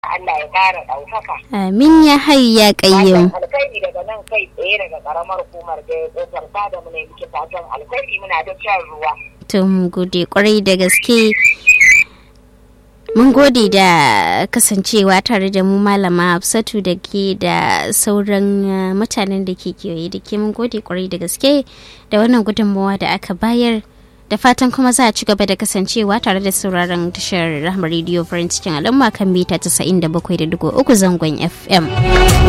Allah ya ƙara ɗaukaka. Amin ya hayu ya ƙayyum. Fatan alkhairi daga nan kai tsaye daga ƙaramar hukumar da ya ƙofar da mu ne muke fatan alkhairi muna da shan ruwa. To mun gode kwarai da gaske. Mun gode da kasancewa tare da mu malama Hafsatu da ke da sauran uh, mutanen da ke kewaye da ke mun gode kwarai da gaske da wannan gudunmawa da aka bayar da fatan kuma za a ci gaba da kasancewa tare da sauraron tashar rahama rediyo farin cikin al'umma kan mita 97.3 zangon fm